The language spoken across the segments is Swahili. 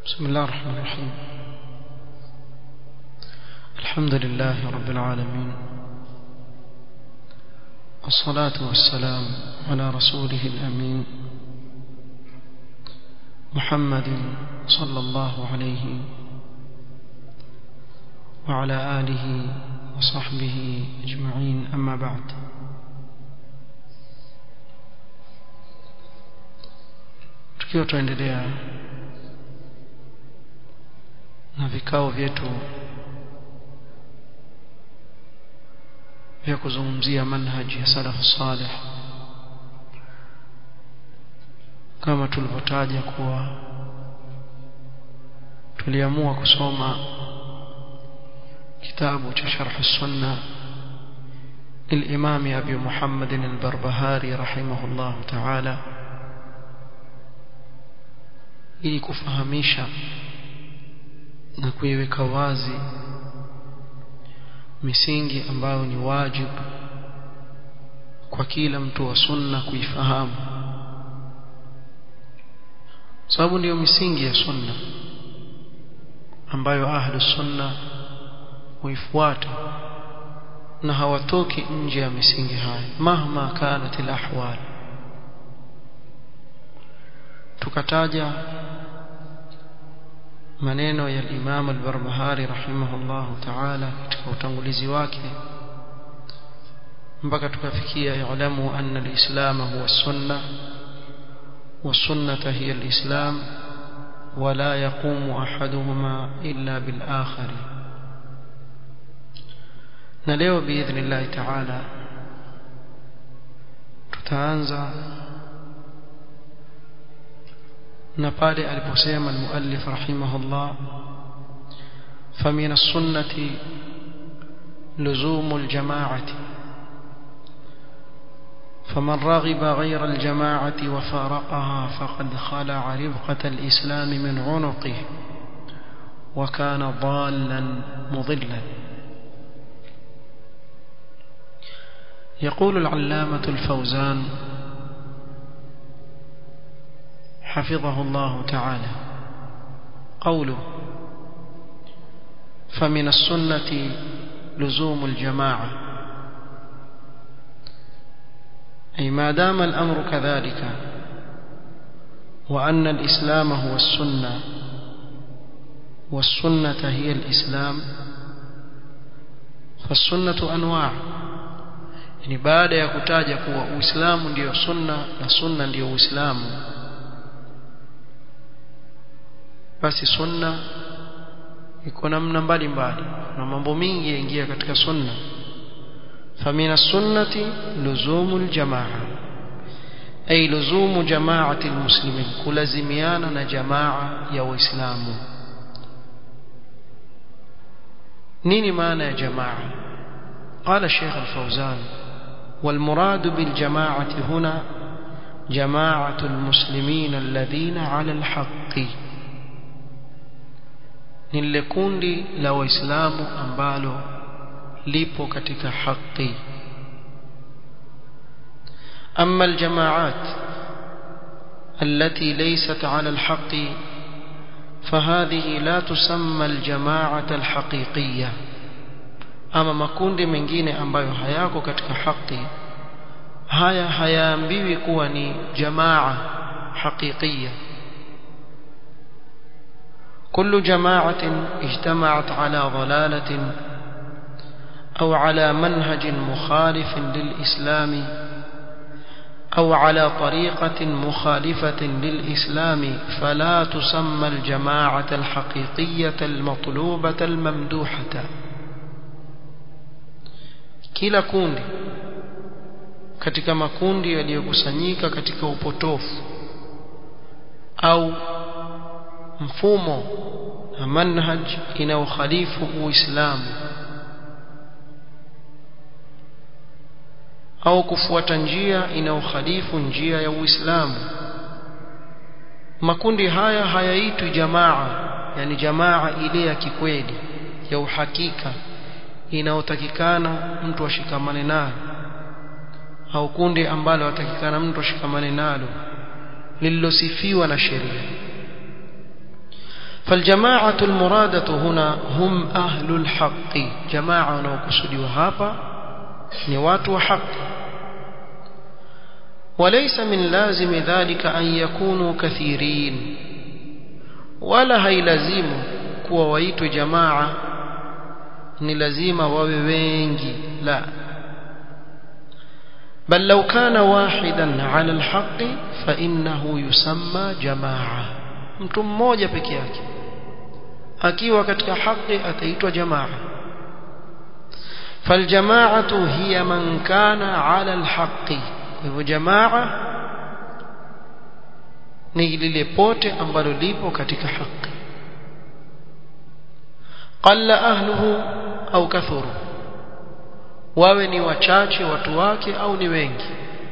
بسم الله الرحمن الرحيم الحمد لله رب العالمين والصلاة والسلام على رسوله الأمين محمد صلى الله عليه وعلى آله وصحبه أجمعين أما بعد tukiwa tuendelea na vikao vyetu vya kuzungumzia manhaji ya salafu salih kama tulivyotaja kuwa tuliamua kusoma kitabu cha sharh sunna للإمام أبي محمد البربهاري رحمه الله تعالى ili kufahamisha na kuiweka wazi misingi ambayo ni wajibu kwa kila mtu wa sunna kuifahamu sababu ndiyo misingi ya sunna ambayo ahlu sunna huifuata na hawatoki nje ya misingi haya mahma kanat alahwal tukataja maneno ya Imam al-Barbahari rahimahullah ta'ala katika utangulizi wake mpaka tukafikia ya'lamu anna al-islam huwa sunna والسنة هي الإسلام ولا يقوم أحدهما إلا بالآخر نليو بإذن الله تعالى تتعنزى نقال البسيم المؤلف رحمه الله فمن السنة لزوم الجماعة فمن رغب غير الجماعة وفارقها فقد خلع ربقة الإسلام من عنقه وكان ضالا مضلا يقول العلامة الفوزان حفظه الله تعالى قوله فمن السنة لزوم الجماعة أي ما دام الأمر كذلك وأن الإسلام هو السنة والسنة هي الإسلام فالسنة أنواع يعني بعد يكتاج kuwa Uislamu ndio sunna na sunna ndio Uislamu basi sunna iko namna mbalimbali na mambo mingi yaingia katika sunna فمن السنة لزوم الجماعة أي لزوم جماعة المسلمين كل زميانا جماعة يا إسلام نيني معنى جماعة قال الشيخ الفوزان والمراد بالجماعة هنا جماعة المسلمين الذين على الحق نلكوندي لو إسلام أمبالو lipo katika haki أما الجماعات التي ليست على الحق فهذه لا تسمى الجماعة الحقيقية أما makundi mengine ambayo hayako katika haki haya hayaambiwi kuwa ni jamaa haqiqiyya كل جماعة اجتمعت على ضلالة أو على منهج مخالف للإسلام أو على طريقة مخالفة للإسلام فلا تسمى الجماعة الحقيقية المطلوبة الممدوحة kila kundi katika makundi yaliyokusanyika katika upotofu au mfumo na manhaj inayokhalifu uislamu au kufuata njia inayokhalifu njia ya Uislamu makundi haya hayaitwi jamaa yani jamaa ile ya kikweli ya uhakika inayotakikana mtu ashikamane nayo au kundi ambalo atakikana mtu ashikamane nalo lililosifiwa na sheria فالجماعة المرادة هنا هم أهل الحق جماعة ونوكسدي وهابا نوات وحق وليس من لازم ذلك أن يكونوا كثيرين ولا هي لازم كوا ويت جماعة ni lazima wawe wengi la بل لو كان واحدا على الحق فإنه يسمى جماعة mtu mmoja peke yake akiwa katika haki ataitwa jamaa فالجماعة هي من كان على الحق hivyo jamaa ni lile pote ambalo lipo katika haki qalla ahluhu au kathuru wawe ni wachache watu wake au ni wengi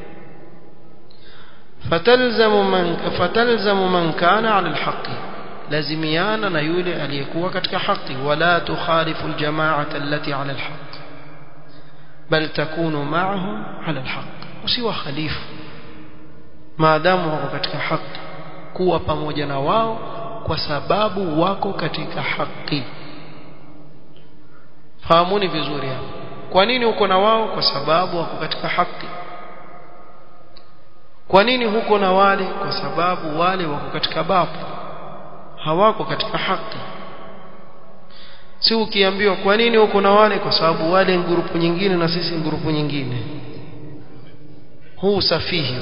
fatalzamu man fatalzamu man kana ala alhaqi lazimiana na yule aliyekuwa katika haki wala tukhalifu aljamaata allati ala alhaq bal takunu ma'ahum ala alhaq usiwa khalifu maadamu wako katika haki kuwa pamoja na wao kwa sababu wako katika haki fahamuni vizuri hapo kwa nini uko na wao kwa sababu wako katika haki kwa nini huko na wale kwa sababu wale wako katika babu hawako katika haki si ukiambiwa kwa nini uko na wale kwa sababu wale ngurupu nyingine na sisi ngurupu nyingine huu safihi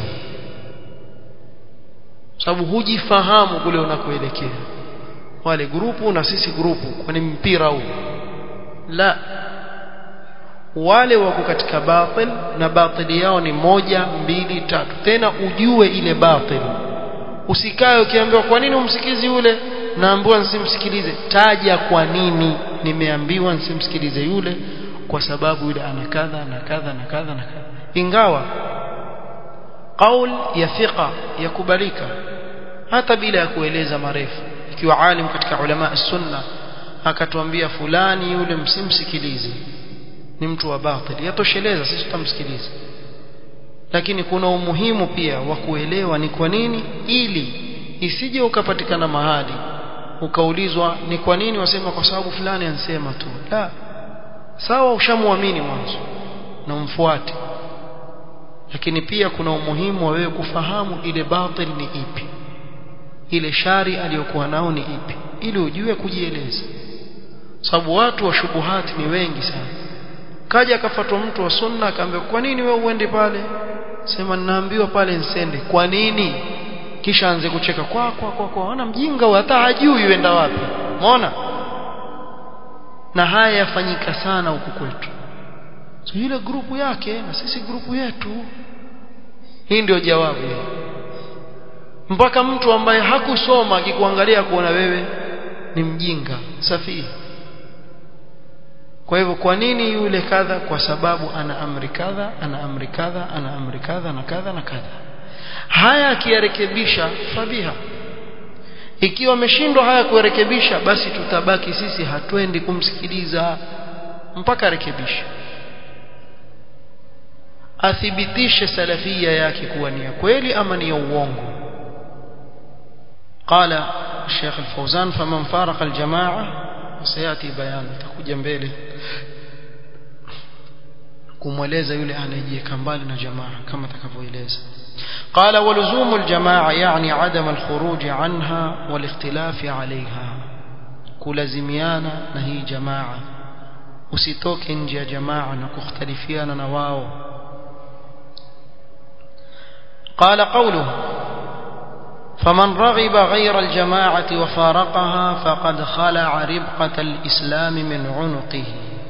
sababu hujifahamu kule unakoelekea wale grupu na sisi grupu kwani mpira huu la wale wako katika batil na batili yao ni moja mbili tatu tena ujue ile batil usikae ukiambiwa kwa nini umsikizi yule naambiwa nisimsikilize taja kwa nini nimeambiwa nisimsikilize yule kwa sababu yule ana kadha na kadha na kadha na kadha ingawa qaul ya thiqa yakubalika hata bila ya kueleza marefu ikiwa alim katika ulama sunna akatuambia fulani yule msimsikilize ni mtu wa batil yatosheleza sisi tutamsikiliza lakini kuna umuhimu pia wa kuelewa ni kwa nini ili isije ukapatikana mahali ukaulizwa ni kwa nini wasema kwa sababu fulani ansema tu la sawa ushamwamini mwanzo na umfuate lakini pia kuna umuhimu wa wewe kufahamu ile batil ni ipi ile shari aliyokuwa nao ni ipi ili ujue kujieleza sababu watu wa shubuhati ni wengi sana kaja akafatwa mtu wa sunna akaambia kwa nini wewe uende pale sema ninaambiwa pale nsende kwa nini kisha anze kucheka kwa kwa kwa kwa ana mjinga hata hajui uenda wapi umeona na haya yafanyika sana huku kwetu so ile grupu yake na sisi grupu yetu hii ndio jawabu mpaka mtu ambaye hakusoma akikuangalia kuona wewe ni mjinga safihi kwa hivyo kwa nini yule kadha kwa sababu ana amri kadha ana amri kadha ana amri kadha na kadha na kadha haya akiyarekebisha fabiha ikiwa ameshindwa haya kuyarekebisha basi tutabaki sisi hatwendi kumsikiliza mpaka arekebishe athibitishe salafia yake kuwa ni ya kweli ama ni ya uongo قال الشيخ الفوزان فمن فارق الجماعة وسيأتي بيان تكوجا mbele kumweleza yule anayejiweka mbali na jamaa kama takavyoeleza قال ولزوم الجماعة يعني عدم الخروج عنها والاختلاف عليها kulazimiana na hii jamaa usitoke nje ya jamaa na kukhtalifiana na wao قال قوله فمن رغب غير الجماعة وفارقها فقد خلع ربقة الإسلام من عنقه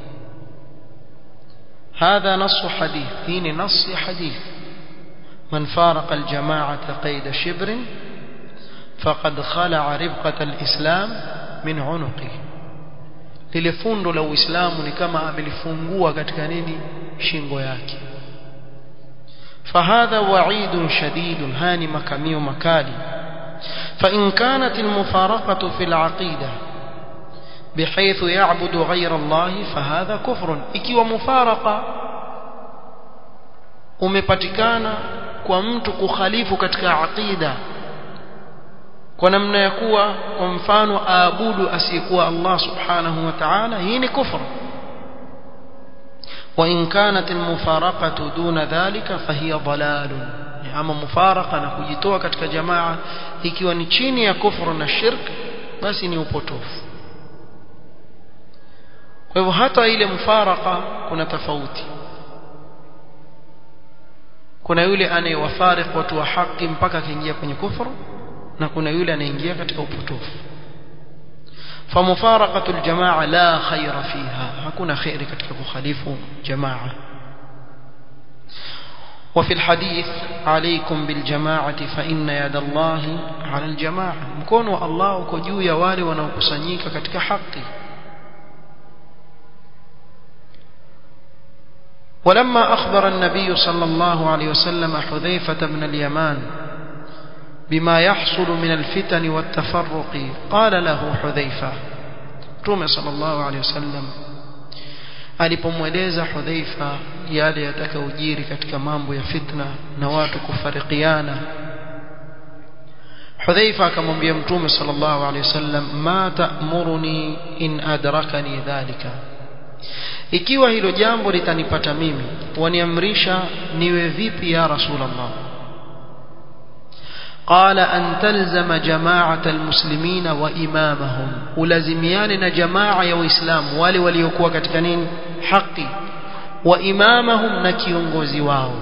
هذا نص حديث هين نص حديث من فارق الجماعة قيد شبر فقد خلع ربقة الإسلام من عنقه lile fundo la uislamu ni kama amelifungua katika nini shingo yake فهذا وعيد شديد هاني مكاميو مكالي فإن كانت المفارقة في العقيدة بحيث يعبد غير الله فهذا كفر ikiwa mufaraka umepatikana kwa mtu kukhalifu katika aqida kwa namna ya kuwa kwa mfano aabudu asiyekuwa Allah subhanahu wa ta'ala hii ni kufru وإن كانت المفارقة دون ذلك فهي ضلال ama mufaraka na kujitoa katika jamaa ikiwa ni chini ya kufru na shirk basi ni upotofu kwa hivyo hata ile mufaraka kuna tofauti kuna yule anayewafarik watu wa haki mpaka akaingia kwenye kufru na kuna yule anaingia katika upotofu فمفارقة الجماعة لا خير فيها hakuna khairi katika kukhalifu jamaa وفي الحديث عليكم بالجماعة فإن يد الله على الجماعة mkono wa Allah uko juu ya wale wanaokusanyika katika haki ولما أخبر النبي صلى الله عليه وسلم حذيفة بن اليمان بما يحصل من الفتن والتفرق قال له حذيفة تومي صلى الله عليه وسلم alipomweleza Hudhaifa yale yatakaojiri katika mambo ya fitna na watu kufarikiana Hudhaifa akamwambia Mtume sallallahu alaihi wasallam ma ta'muruni in adrakani dhalika ikiwa hilo jambo litanipata mimi waniamrisha niwe vipi ya rasulullah قال أن تلزم جماعة المسلمين وإمامهم ولزميان جماعة يا إسلام والي وليكوا كتكنين حقي وإمامهم نكيونغوزي واو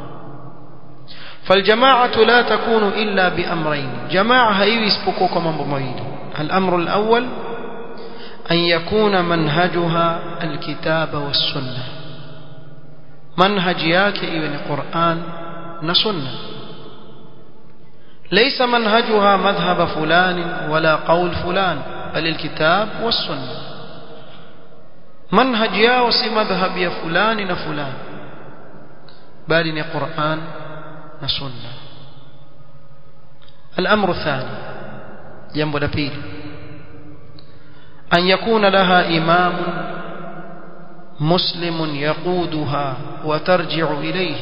فالجماعة لا تكون إلا بأمرين جماعة هايو يسبقوك من بمويل الأمر الأول أن يكون منهجها الكتاب والسنة منهج ياك إبن القرآن نسنة ليس منهجها مذهب فلان ولا قول فلان بل الكتاب والسنة منهج yao si madhhab ya fulani na fulani bali ni Qur'an na Sunna الأمر الثاني jambo la pili أن يكون لها إمام مسلم يقودها وترجع إليه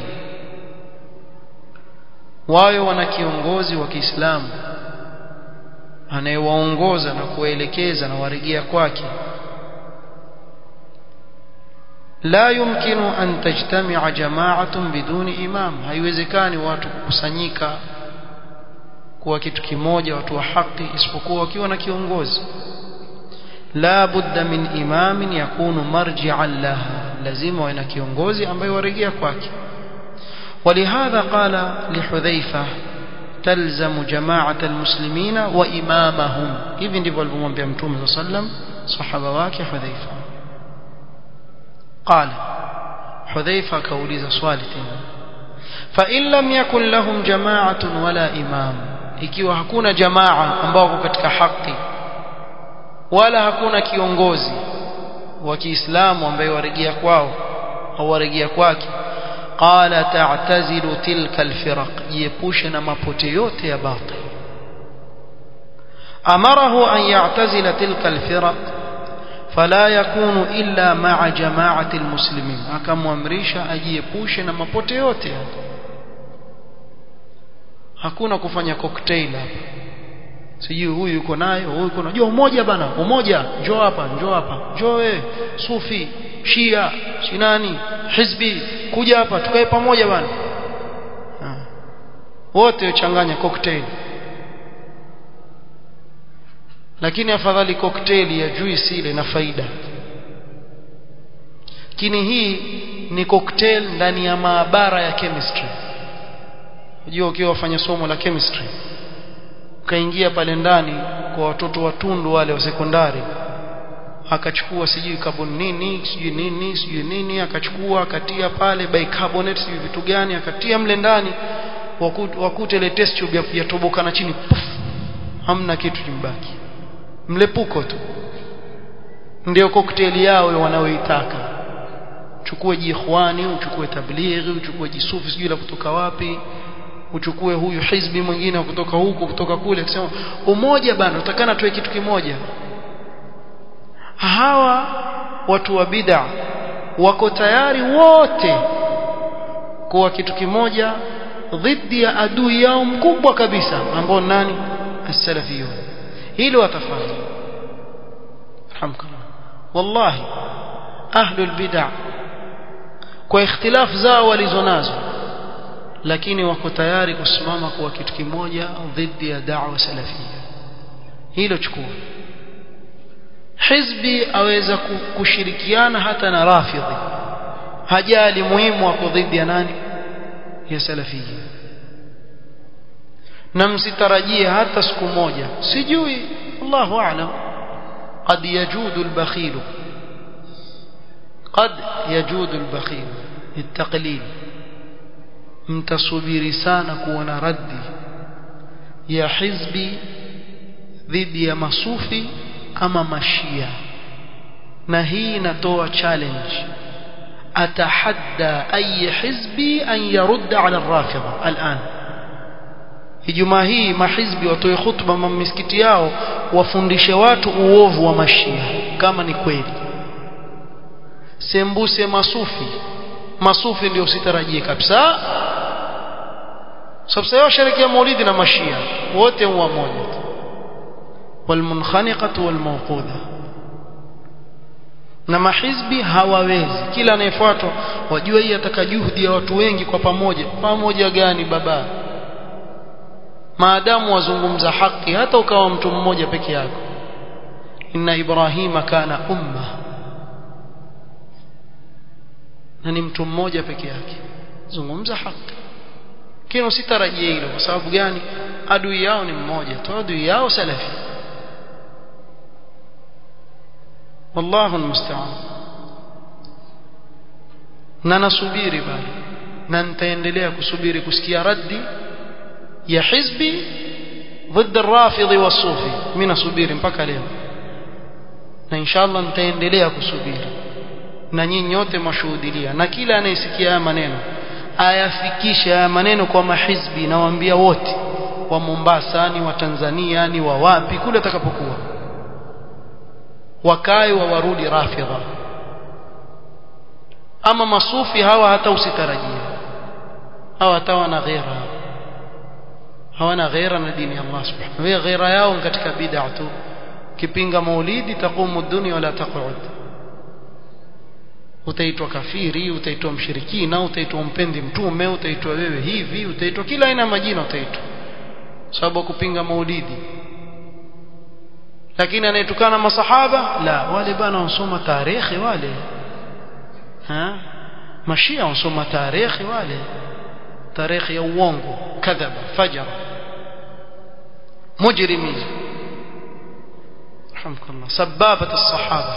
wayo wana kiongozi wa Kiislamu anayewaongoza na kuwaelekeza na warejea kwake la yumkinu an tajtami'a jama'atun biduni imam haiwezekani watu kukusanyika kuwa kitu kimoja watu wa haki isipokuwa wakiwa na kiongozi la budda min imamin yakunu marji'an laha lazima wawe na kiongozi ambaye warejea kwake ولهذا قال لحذيفة تلزم جماعة المسلمين وإمامهم إذن ndivyo alivyomwambia Mtume صلى الله عليه وسلم صحابه wake Hudhaifa قال حذيفة كauliza swali tena فإن لم يكن لهم جماعة ولا إمام ikiwa hakuna jamaa ambao wako katika haki wala hakuna kiongozi wa Kiislamu ambaye warejea kwao au warejea kwake قال تعتزل تلك الفرق يبوشنا mapote yote ya batil امره ان يعتزل تلك الفرق فلا يكون الا مع جماعه المسلمين akamwamrisha ajiepushe na mapote yote hakuna kufanya cocktail hapa sijui huyu yuko naye huyu yuko naye umoja bana umoja njoo hapa njoo hapa njoo wewe sufi shia shinani hizbi kuja hapa tukae pamoja bana wote uchanganya cocktail lakini afadhali cocktail ya juice ile na faida lakini hii ni cocktail ndani ya maabara ya chemistry unajua ukiwa wafanya somo la chemistry ukaingia pale ndani kwa watoto watundu wale wa sekondari akachukua sijui carbon nini sijui nini sijui nini akachukua akatia pale bicarbonate sijui vitu gani akatia mle ndani wakute ile test tube yatoboka na chini puff hamna kitu kimbaki mlepuko tu ndio cocktail yao wanaoitaka chukue jiikhwani uchukue tablighi uchukue jisufi sijui la kutoka wapi uchukue huyu hizbi mwingine kutoka huko kutoka kule akisema umoja bana utakana tuwe kitu kimoja hawa watu wa bid'a wako tayari wote kuwa kitu kimoja dhidi ya adui yao mkubwa kabisa ambao nani السلفيون hilo watafanya alhamdulillah wallahi ahlul bid'ah kwa ikhtilaf zao walizonazo lakini wako tayari kusimama kuwa kitu kimoja dhidi ya da'wa salafia hilo chukua hizbi aweza kushirikiana hata na rafidhi hajali muhimu wako dhidi ya nani ya salafia na msitarajie hata siku moja sijui Allahu a'lam قد يجود البخيل قد يجود البخيل التقليل mtasubiri sana kuona raddi ya hizbi dhidi ya masufi ama mashia na hii inatoa challenge atahadda ay hizbi an yarudda ala rafidha al'an Ijumaa hii mahizbi watoe khutba misikiti yao wafundishe watu uovu wa mashia kama ni kweli sembuse masufi masufi ndio sitarajie kabisa sababu sasa sherekea maulidi na mashia wote huwa moja walmunkhaniqatu walmawquda na mahizbi hawawezi kila anayefuatwa wajua hii ataka juhudi ya watu wengi kwa pamoja pamoja gani baba maadamu wazungumza haki hata ukawa mtu mmoja peke yako inna ibrahima kana umma na ni mtu mmoja peke yake zungumza haki kile usitarajie hilo kwa sababu gani adui yao ni mmoja tu adui yao salafi wallahu almusta'an na nasubiri bali na nitaendelea kusubiri kusikia raddi ya hizbi ضد الرافض والصوفي mimi nasubiri mpaka leo na inshallah nitaendelea kusubiri na nyinyi nyote mashuhudilia na kila anayesikia haya maneno ayafikishe haya maneno kwa mahizbi nawaambia wote wa Mombasa ni wa Tanzania ni wa wapi kule atakapokuwa wakae wa warudi rafidha ama masufi hawa hata usitarajia hawa hata wana ghera hawana ghera na dini ya Allah subhanahu wa ghera yao katika bid'a tu kipinga maulidi taqumu dunya wala taq'ud utaitwa kafiri utaitwa mshirikina utaitwa mpendi mtume utaitwa wewe hivi utaitwa kila aina majina utaitwa sababu kupinga maulidi lakini anayetukana masahaba la wale bana wasoma tarehe wale ha mashia wasoma tarehe wale tarehe ya uongo kadhaba fajara mujrimi rahmkallah sababat as-sahaba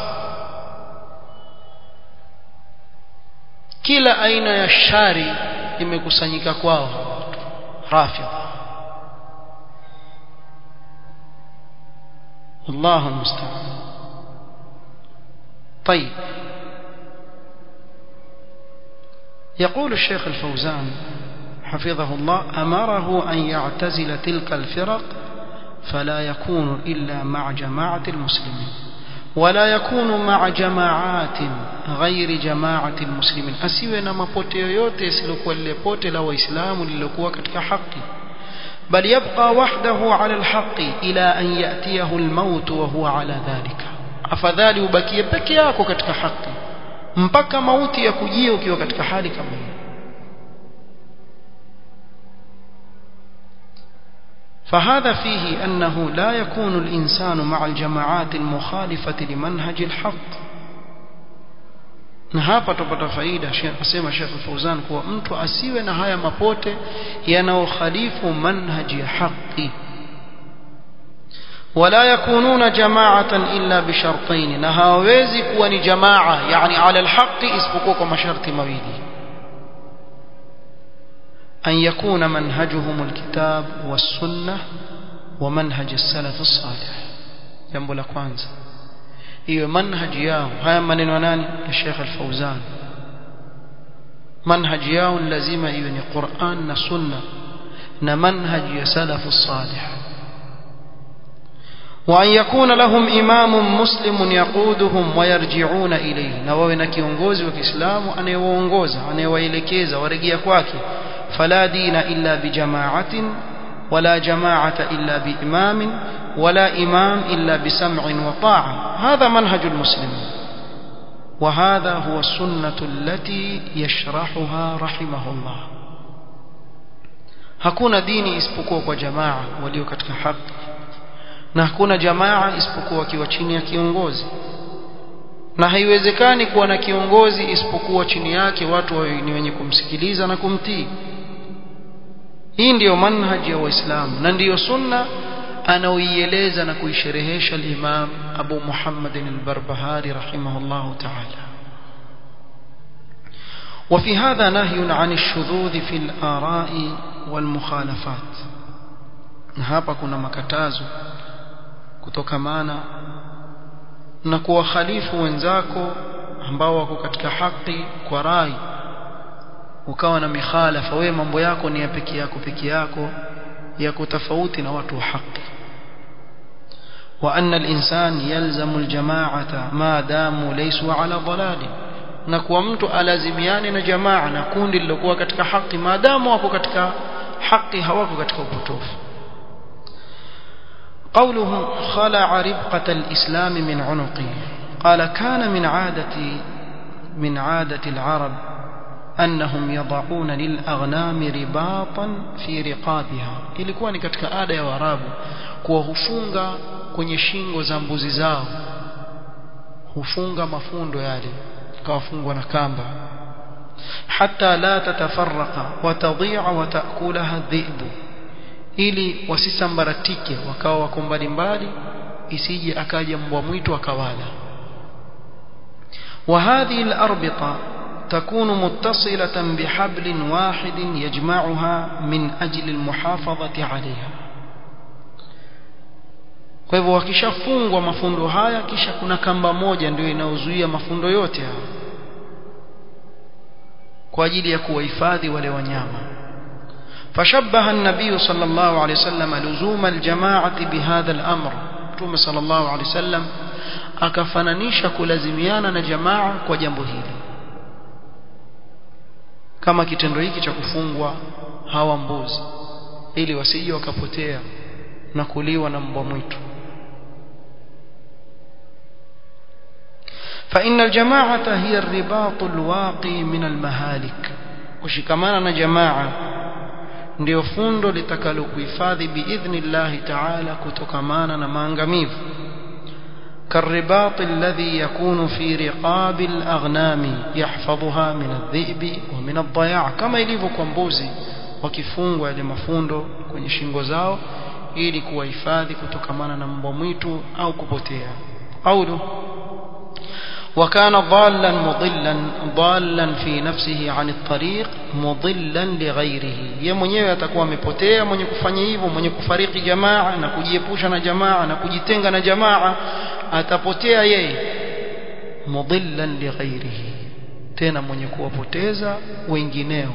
kila aina ya shari imekusanyika kwao rafidha الله المستعان طيب يقول الشيخ الفوزان حفظه الله أمره أن يعتزل تلك الفرق فلا يكون إلا مع جماعة المسلمين ولا يكون مع جماعات غير جماعة المسلمين أسيوه نما pote yoyote isilokuwa lile pote la waislamu lililokuwa katika haki بل يبقى وحده على الحق إلى أن يأتيه الموت وهو على ذلك afadhali ubakie peke yako katika haki mpaka mauti ya kujia ukiwa katika hali kama hiyo فهذا فيه أنه لا يكون الإنسان مع الجماعات المخالفة لمنهج الحق na hapa tupata faida asema Sheikh Fauzan kuwa mtu asiwe na haya mapote yanayokhalifu manhaji ya haki wala yakununa jama'atan illa bishartain na hawezi kuwa ni jamaa yani ala alhaqi isipokuwa kwa masharti mawili an yakuna manhajuhum alkitab was-sunnah wa manhaj as-salaf as-salih jambo la kwanza iwe manhaji yao haya maneno ya nani ya Sheikh Al-Fauzan manhaji yao lazima iwe ni Qur'an na Sunna na manhaji ya salafu salih وأن يكون لهم إمام مسلم يقودهم ويرجعون إليه na wawe na kiongozi wa Kiislamu anayewaongoza anayewaelekeza warejea kwake fala dina illa bijamaatin ولا جماعة إلا بإمام ولا إمام إلا بسمع وطاعة هذا منهج المسلمين وهذا هو السنة التي يشرحها رحمه الله hakuna dini isipokuwa kwa jamaa walio katika haki na hakuna jamaa isipokuwa wakiwa chini ya kiongozi na haiwezekani kuwa na kiongozi isipokuwa chini yake watu ni wenye kumsikiliza na kumtii hii ndiyo manhaji ya waislamu na ndiyo sunna anaoieleza na kuisherehesha al-Imam Abu Muhammad al-Barbahari rahimahullah ta'ala وفي هذا نهي عن الشذوذ في الآراء والمخالفات hapa kuna makatazo kutokamana na kuwakhalifu wenzako ambao wako katika haki kwa rai ukawa na mikhalafa wewe mambo yako ni ya peke yako peke yako yako tofauti na watu wa haki وأن الإنسان يلزم الجماعة ما داموا ليسوا على ضلال na kuwa mtu alazimiane na jamaa na kundi lilokuwa katika haki maadamu wako katika haki hawako katika upotofu قوله خلع ربقة الإسلام من عنقه قال كان من عادة من عادة العرب أنهم يضعون للأغنام رباطا في رقابها ilikuwa ni katika ada ya Waarabu kuwa hufunga kwenye shingo za mbuzi zao hufunga mafundo yale kawafungwa na kamba hata la tatafarraqa wa tadhi'a wa ta'kulaha dhi'bu ili wasisambaratike wakawa wako mbali mbali isije akaja mbwa mwitu akawala وهذه الأربطة تكون متصلة بحبل واحد يجمعها من أجل المحافظة عليها kwa hivyo wakishafungwa mafundo haya kisha kuna kamba moja ndio inaozuia mafundo yote haya kwa ajili ya kuwahifadhi wale wanyama fashabbaha an-nabiy sallallahu alayhi wasallam luzum al-jama'ati bihadha al-amr Mtume sallallahu alayhi wasallam akafananisha kulazimiana na jamaa kwa jambo hili kama kitendo hiki cha kufungwa hawa mbuzi ili wasije wakapotea na kuliwa na mbwa mwitu فإن الجماعة هي الرباط الواقي من المهالك وشكمانا جماعة ndio fundo litakalokuhifadhi biidhnillahi ta'ala kutokamana na maangamivu كالرباط الذي يكون في رقاب الأغنام يحفظها من الذئب ومن الضياع كما ilivyo kwa mbuzi wakifungwa yale mafundo kwenye shingo zao ili kuwahifadhi kutokamana na mbwa mwitu au kupotea قوله وكان ضالا مضلا ضالا في نفسه عن الطريق مضلا لغيره ye mwenyewe atakuwa amepotea mwenye kufanya hivyo mwenye kufariki jamaa na kujiepusha na jamaa na kujitenga na jamaa atapotea yeye mudillan lighairihi tena mwenye kuwapoteza wengineo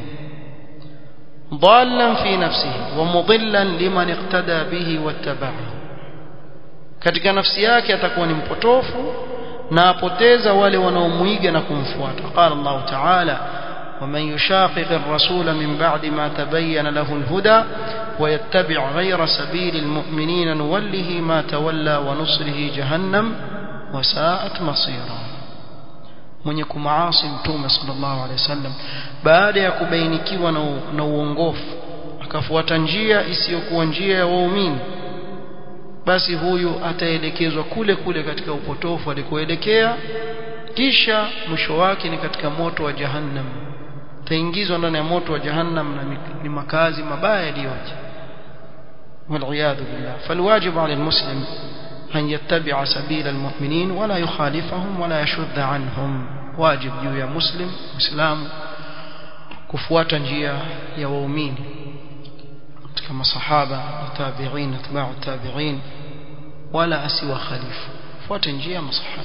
ضالا في نفسه ومضلا لمن اقتدى به واتبعه katika nafsi yake atakuwa ni mpotofu na apoteza wale wanaomuiga na kumfuata qala Allah ta'ala ومن يشاقق الرسول من بعد ما تبين له الهدى ويتبع غير سبيل المؤمنين نوله ما تولى ونصره جهنم وساءت مصيرا mwenye kumaasi mtume sallallahu alaihi wasallam baada ya kubainikiwa na uongofu akafuata njia isiyokuwa njia ya waumini basi huyu ataelekezwa kule kule katika upotofu alikoelekea kisha mwisho wake ni katika moto wa jahannam taingizwa ndani ya moto wa jahannam na ni makazi mabaya yaliyoje والعياذ بالله فالواجب على المسلم أن يتبع سبيل المؤمنين ولا يخالفهم ولا يشذ عنهم واجب juu ya muslim muislamu kufuata njia ya waumini katika masahaba na tabi'in atba'u tabi'in wala asiwa khalifu fuata njia ya masahaba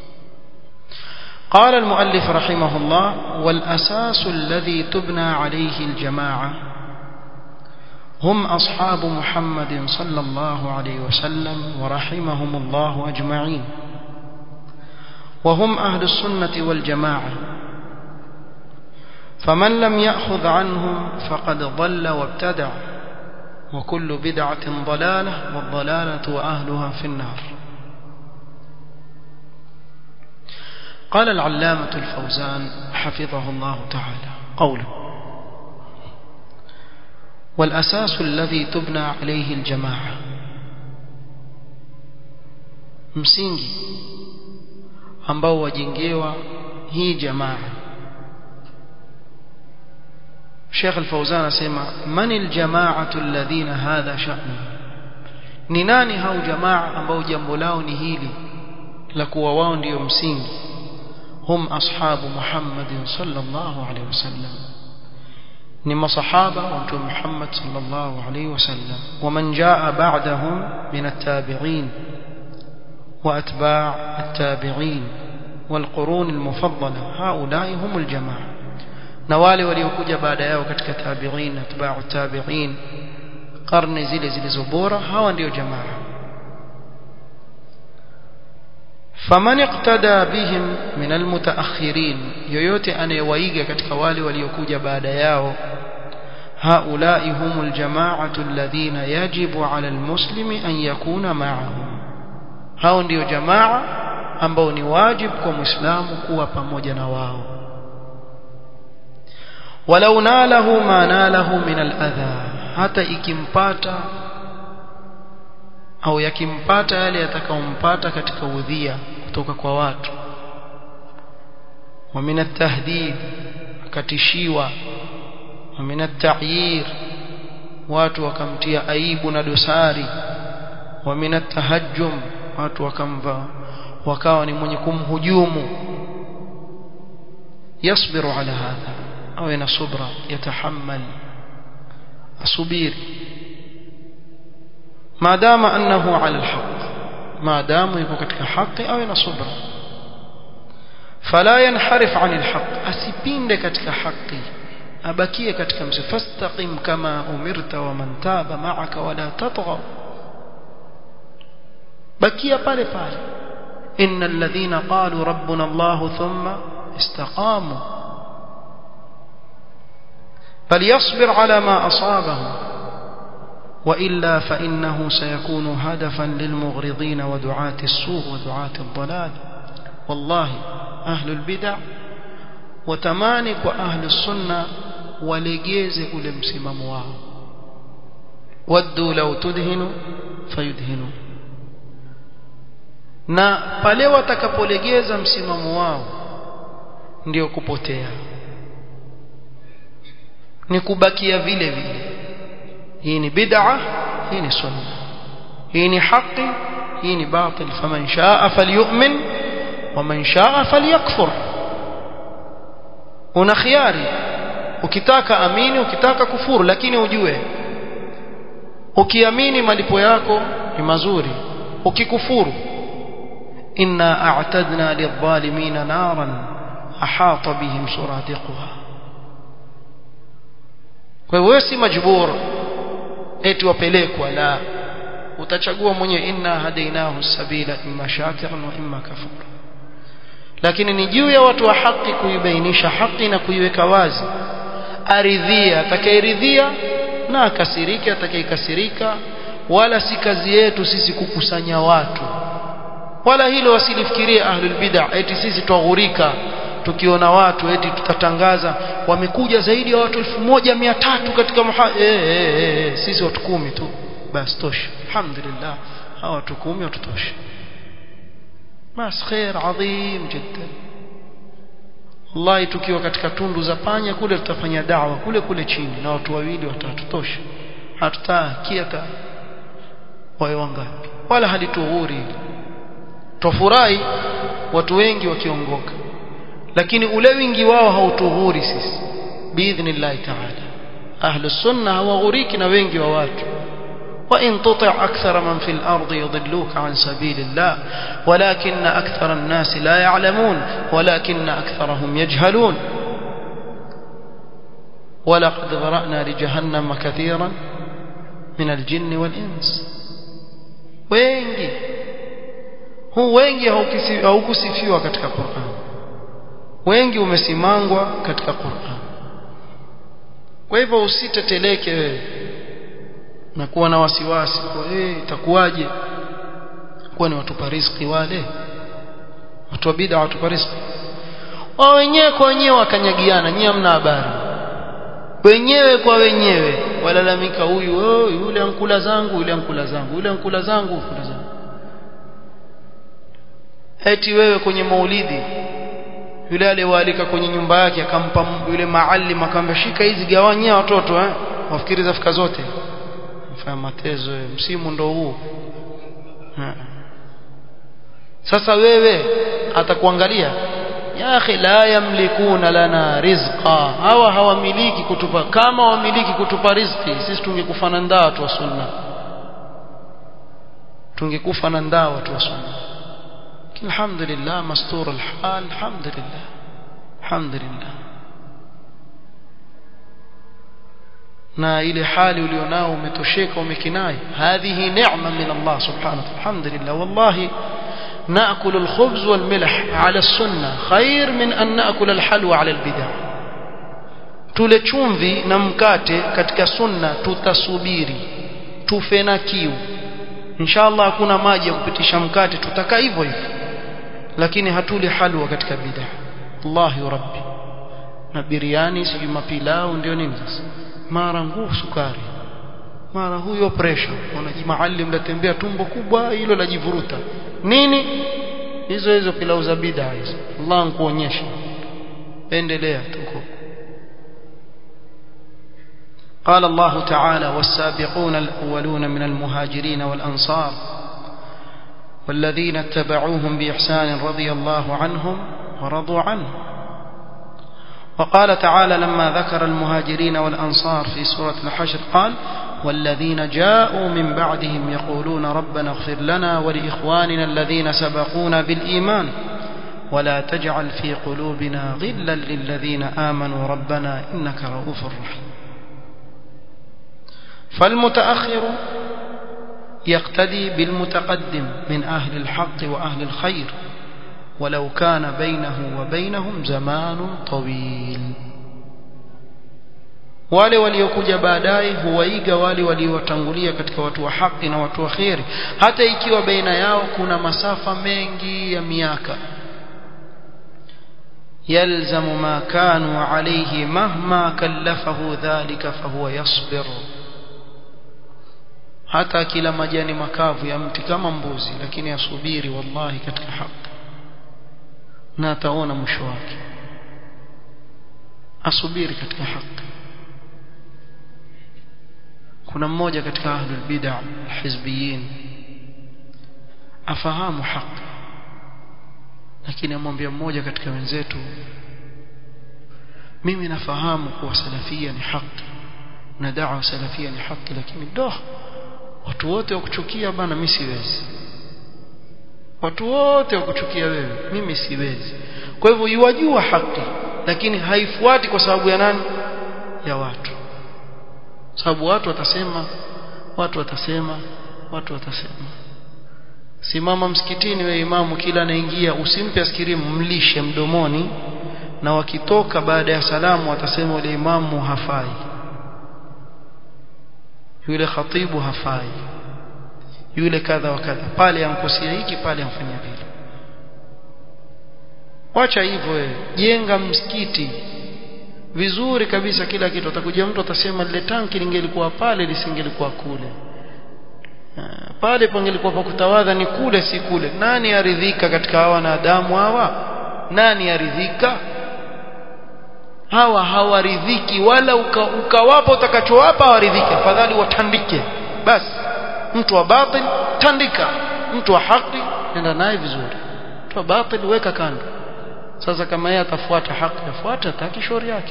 قال المؤلف رحمه الله والأساس الذي تبنى عليه الجماعة هم أصحاب محمد صلى الله عليه وسلم ورحمهم الله أجمعين وهم أهل السنة والجماعة فمن لم يأخذ عنهم فقد ضل وابتدع وكل بدعة ضلالة والضلالة وأهلها في النار قال العلامة الفوزان حفظه الله تعالى قوله والأساس الذي تبنى عليه الجماعة msingi ambao wajengewa hii jamaa Sheikh Al-Fauzan asema man al-jama'atu alladhina hadha sha'nu ni nani hao jamaa ambao jambo lao ni hili la kuwa wao ndio msingi hum ashabu Muhammad sallallahu alaihi wasallam ni masahaba wa mtume Muhammad sallallahu alaihi wasallam waman jaa ba'dahum min at-tabi'in وأتباع التابعين والقرون المفضلة هؤلاء هم الجماعة نوالي وليوكوجا بعد yao katika tabi'in atba'u tabi'in karne zile zilizobora hawa ndio jamaa faman iqtada bihim min almutaakhirin yoyote anayewaiga katika wale waliokuja baada yao هؤلاء هم الجماعة الذين يجب على المسلم أن يكون معهم hao ndio jamaa ambao ni wajib kwa muislamu kuwa pamoja na wao walau nalahu ma nalahu min aladha hata ikimpata au yakimpata yale yatakayompata katika udhia kutoka kwa watu wa min atahdid akatishiwa wa min atayir watu wakamtia aibu na dosari wa min atahajjum watu wakamva wakawa ni mwenye kumhujumu yasbiru ala hadha awe na subra yatahammal asubiri maadama annahu ala alhaq maadamu yuko katika haki awe na subra fala yanharif an alhaq asipinde katika haki abakie katika msi fastaqim kama umirta wa man taba ma'aka wala tatghaw bakia pale pale innal ladhina qalu rabbuna allah thumma istaqamu فليصبر على ما أصابه وإلا فإنه سيكون هدفا للمغرضين ودعاة السوء ودعاة الضلال والله أهل البدع وتمانك وأهل السنة ولجيز أولمسمم واو ودوا لو تدهنوا فيدهنوا na pale watakapolegeza msimamo wao ndio kupotea ni kubakia vile vile hii ni bid'a hii ni sunna hii ni haki hii ni batil faman shaa falyu'min waman shaa falyakfur una khiari ukitaka amini ukitaka kufuru lakini ujue ukiamini malipo yako ni mazuri ukikufuru إنا أعتدنا للظالمين نارا أحاط بهم سرادقها kwa hiyo si majbur eti wapelekwa la utachagua mwenyewe inna hadainahu sabila imma shakiran wa imma kafur lakini ni juu ya watu wa haki kuibainisha haki na kuiweka wazi aridhia atakayeridhia na akasirike atakayekasirika wala si kazi yetu sisi kukusanya watu wala hilo wasilifikirie ahlul bid'ah eti sisi twaghurika tukiona watu eti tutatangaza wamekuja zaidi ya watu 1300 katika muha eh, eh, eh, sisi watu kumi tu basi tosha alhamdulillah hawa watu kumi watutosha bas khair adhim jiddan wallahi tukiwa katika tundu za panya kule tutafanya dawa kule kule chini na watu wawili watatu tosha hatutaki hata wawe wangapi wala halitughuri tofurahi watu wengi wakiongoka lakini ule wingi wao hautughuri sisi biidhnillah ta'ala ahlu sunna hawaghuriki na wengi wa watu وإن تطع أكثر من في الأرض يضلوك عن سبيل الله ولكن أكثر الناس لا يعلمون ولكن أكثرهم يجهلون ولقد ذرأنا لجهنم كثيرا من الجن والإنس wengi huu wengi haukusifiwa katika Qur'an wengi umesimangwa katika Qur'an kwa hivyo usiteteleke wewe na kuwa na wasiwasi kwa eh itakuwaje kuwa ni watupa riziki wale watu wa bid'a watupa riziki wao wenyewe kwa wenyewe wakanyagiana nyie hamna habari wenyewe kwa wenyewe walalamika huyu oh, yule ankula zangu yule ankula zangu yule ankula zangu ankula zangu eti wewe kwenye maulidi yule aliyewaalika kwenye nyumba yake akampa yule maalim akamwambia shika hizi gawanyia watoto eh wafikiri zafika zote mfanya matezo msimu ndo huu sasa wewe atakuangalia ya akhi la yamlikuna lana rizqa hawa hawamiliki kutupa kama wamiliki kutupa riziki sisi tungekufa na ndaa watu wa sunna tungekufa na ndaa watu wa sunna alhamdulillah mastur alhal alhamdulillah alhamdulillah na ile hali ulionao umetosheka umekinai hadhihi neema min Allah subhanahu wa ta'ala alhamdulillah wallahi نأكل الخبز والملح على السنة خير من أن نأكل الحلوى على البدع tule chumvi na mkate katika sunna tutasubiri tufe na kiu inshallah hakuna maji ya kupitisha mkate tutakaa hivyo hivyo lakini hatuli halwa katika bid'a Allahi rabbi na biriani sijui mapilau ndio nini sasa mara nguvu sukari mara huyo pressure unajimaalim latembea tumbo kubwa hilo lajivuruta nini hizo hizo pilau za bid'a hizo Allah ankuonyesha endelea tuko قال الله تعالى والسابقون الأولون من المهاجرين والأنصار والذين اتبعوهم بإحسان رضي الله عنهم ورضوا عنه وقال تعالى لما ذكر المهاجرين والأنصار في سورة الحشر قال والذين جاءوا من بعدهم يقولون ربنا اغفر لنا ولإخواننا الذين سبقونا بالإيمان ولا تجعل في قلوبنا غلا للذين آمنوا ربنا إنك رؤوف رحيم فالمتأخر يقتدي بالمتقدم من أهل الحق وأهل الخير ولو كان بينه وبينهم زمان طويل wale waliokuja baadaye huwaiga wale waliowatangulia katika watu wa haki na watu wa kheri hata ikiwa baina yao kuna masafa mengi ya miaka يلزم ما كانوا عليه مهما كلفه ذلك فهو يصبر hata kila majani makavu ya mti kama mbuzi lakini asubiri wallahi katika haki na ataona mwisho wake asubiri katika haki kuna mmoja katika ahlul bid'ah alhizbiyin afahamu haki lakini amwambia mmoja katika wenzetu mimi nafahamu kuwa salafia ni haki na da'wa salafia ni haki lakini doh watu wote wakuchukia bana mimi siwezi watu wote wakuchukia wewe mimi siwezi kwa hivyo yuwajua haki lakini haifuati kwa sababu ya nani ya watu sababu watu watasema watu watasema watu watasema simama msikitini we imamu kila anaingia usimpe askirimu mlishe mdomoni na wakitoka baada ya salamu watasema yule imamu hafai yule khatibu hafai yule kadha wa kadha pale amkosea hiki pale amfanyia vile wacha hivyo wewe jenga msikiti vizuri kabisa kila kitu atakuja mtu atasema lile tanki lingelikuwa pale lisingelikuwa kule pale pangelikuwa pa kutawadha ni kule si kule nani aridhika katika hawa wanadamu hawa nani aridhika hawa hawaridhiki wala ukawapa uka utakachowapa hawaridhiki afadhali watandike basi mtu wa batil tandika mtu wa haki nenda naye vizuri mtu wa batil weka kando sasa kama yeye atafuata haki afuata taki shauri yake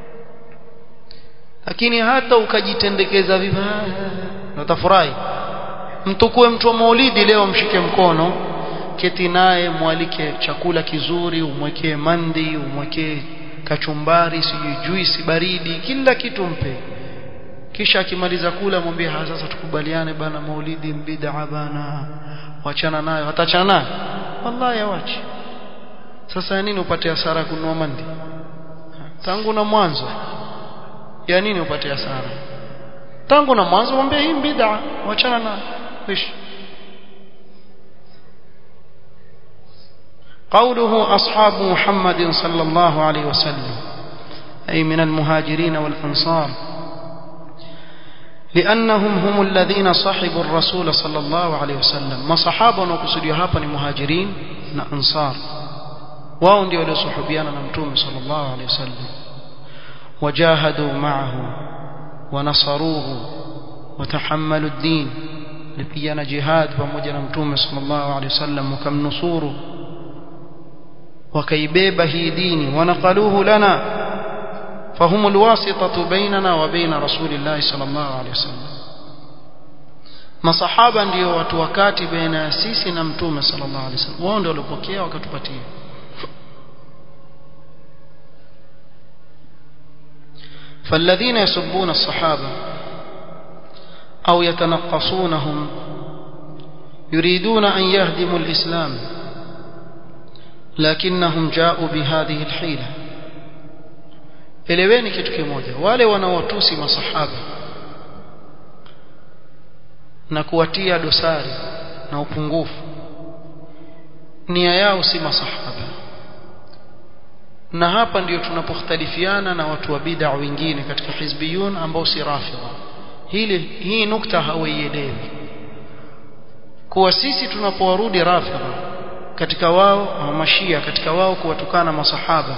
lakini hata ukajitendekeza vibaya utafurahi mtukue mtu wa maulidi leo mshike mkono keti naye mwalike chakula kizuri umwekee mandi umwekee kachumbari sijui juisi baridi kila kitu mpe kisha akimaliza kula mwambie sasa tukubaliane bana maulidi bid'a bana wachana nayo atachana nayo wallahi awachi sasa ya nini upate hasara kununua mandi tangu na mwanzo ya nini upate hasara tangu na mwanzo mwambie hii bid'a wachana na ish قوله أصحاب محمد صلى الله عليه وسلم أي من المهاجرين والأنصار لأنهم هم الذين صحبوا الرسول صلى الله عليه وسلم ما صحابة وكسدوا هابا مهاجرين أنصار wao ndio waliosuhubiana na mtume sallallahu alaihi wasallam wajahadu ma'ahu wanasaruhu watahammalu ad-din lipigana jihad pamoja na mtume sallallahu alaihi wasallam wakamnusuru wakaibeba hii dini wanaqaluhu lana فهم الواسطة بيننا وبين رسول الله صلى الله عليه وسلم masahaba ndio watu wakati baina ya sisi na mtume sallallahu alaihi wasallam wao ndio walipokea wakatupatia فالذين يسبون الصحابة أو يتنقصونهم يريدون أن يهدموا الإسلام لكنهم جاءوا بهذه الحيلة eleweni kitu kimoja wale wanaowatusi masahaba na kuwatia dosari na upungufu nia yao si masahaba na hapa ndio tunapokhtalifiana na watu wa bid'a wengine katika hizbiyun ambao si rafidha hili hii nukta hawaielewi kuwa sisi tunapowarudi rafidha katika wao au mashia katika wao kuwatukana masahaba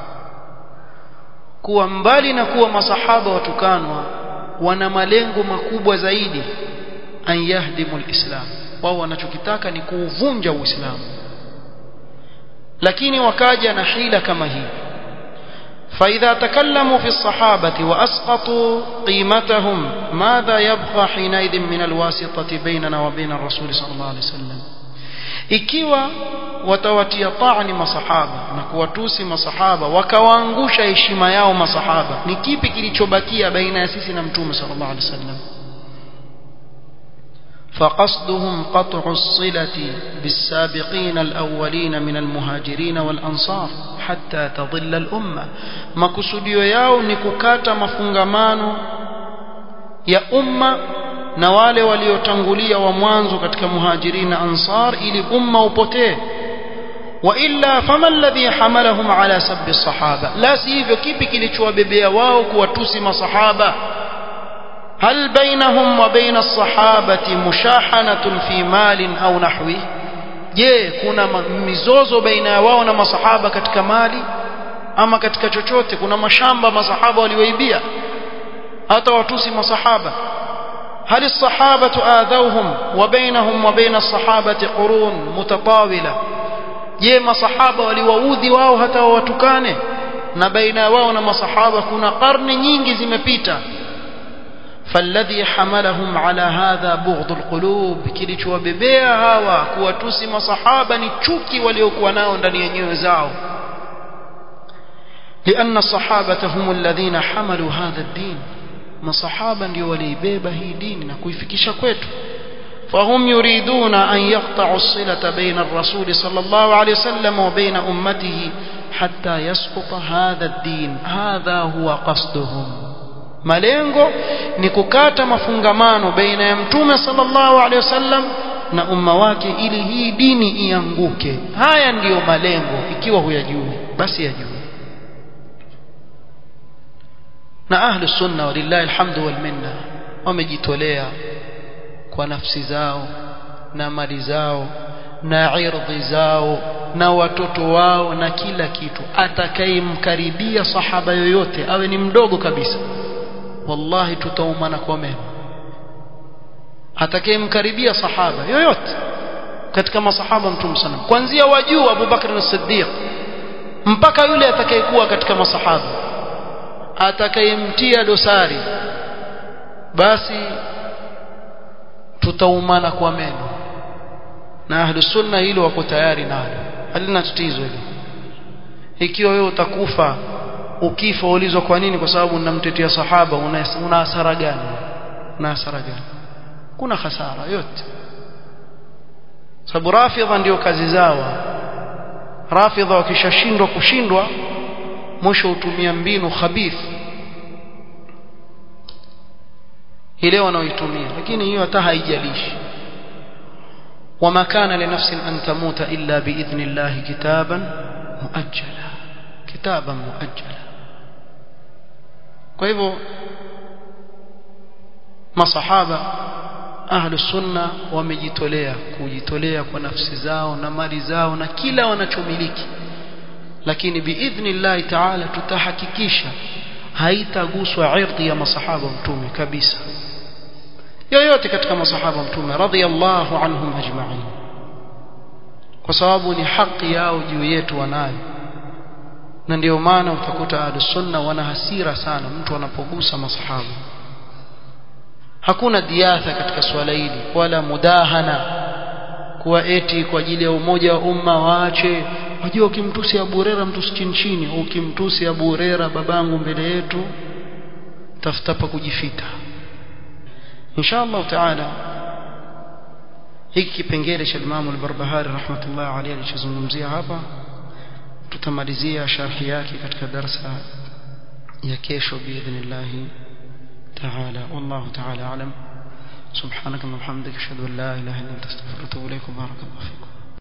kuwa mbali na kuwa masahaba watukanwa wana malengo makubwa zaidi an yahdimu alislam wao wanachokitaka ni kuuvunja uislamu lakini wakaja na hila kama hii فإذا تكلموا في الصحابة وأسقطوا قيمتهم ماذا يبقى حينئذ من الواسطة بيننا وبين الرسول صلى الله عليه وسلم ikiwa watawatia taani masahaba na kuwatusi masahaba wakawaangusha heshima yao masahaba ni kipi kilichobakia baina ya sisi na mtume sallallahu alaihi wasallam فقصدهم قطع الصلة بالسابقين الأولين من المهاجرين والأنصار حتى تضل الأمة makusudio yao ni kukata mafungamano ya umma na wale waliotangulia wa mwanzo katika muhajirin na ansar ili umma upotee wa illa fama alladhi hamalahum ala sabbi sahaba la si hivyo kipi kilichowabebea wao kuwatusi masahaba هل بينهم وبين الصحابة مشاحنة في مال أو نحوه je kuna mizozo baina ya wao na masahaba katika mali ama katika chochote kuna mashamba masahaba walioibia hata watusi masahaba هل الصحابة آذوهم وبينهم وبين الصحابة قرون متطاولة je masahaba waliwaudhi wao hata wawatukane na baina wao na masahaba kuna karne nyingi zimepita فالذي حملهم على هذا بغض القلوب kilichowabebea hawa kuwatusi masahaba ni chuki waliokuwa nao ndani ya nyoyo zao لأن الصحابة هم الذين حملوا هذا الدين masahaba ndio waliibeba hii dini na kuifikisha kwetu فهم يريدون أن يقطعوا الصلة بين الرسول صلى الله عليه وسلم وبين أمته حتى يسقط هذا الدين هذا هو قصدهم malengo ni kukata mafungamano baina ya mtume sallallahu alaihi wasallam na umma wake ili hii dini ianguke haya ndiyo malengo ikiwa huyajui basi yajue na ahlu sunna walillahi alhamdu wal minna wamejitolea kwa nafsi zao na mali zao na irdhi zao na watoto wao na kila kitu atakayemkaribia sahaba yoyote awe ni mdogo kabisa wallahi tutaumana kwa mema atakayemkaribia sahaba yoyote katika masahaba mtume sana kuanzia wajuu Abu Bakr as-Siddiq mpaka yule atakayekuwa katika masahaba atakayemtia dosari basi tutaumana kwa meno na ahlu sunna hilo wako tayari nalo halina tatizo hilo ikiwa wewe utakufa ukifa ulizwa kwa nini kwa sababu unamtetea sahaba una, una hasara gani una hasara gani kuna hasara yote sababu rafidha ndio kazi zao rafidha wakishashindwa kushindwa mwisho hutumia mbinu khabith ile wanaoitumia lakini hiyo hata haijalishi وما كان لنفس أن تموت إلا بإذن الله كتابا مؤجلا كتابا مؤجلا kwa hivyo masahaba ahlu sunna wamejitolea kujitolea kwa nafsi zao na mali zao na kila wanachomiliki lakini biidhnillahi taala tutahakikisha haitaguswa irdhi ya masahaba mtume kabisa yoyote katika masahaba mtume radhiyallahu anhum ajma'in kwa sababu ni haki yao juu yetu wanayo na ndio maana utakuta ahlus sunna wana hasira sana mtu anapogusa masahaba hakuna diatha katika swala hili wala mudahana kuwa eti kwa ajili ya umoja wa umma waache wajua ukimtusi Abu Huraira mtusi chini chini ukimtusi Abu Huraira babangu mbele yetu tafuta pa kujifita inshallah taala hiki kipengele cha Imam al-Barbahari rahmatullah alayhi alichozungumzia hapa tutamalizia sharhi yake katika darasa ya kesho biidhnillah تعالى والله تعالى أعلم سبحانك اللهم وبحمدك أشهد أن لا إله إلا أنت أستغفرك وأتوب إليك وبارك الله فيكم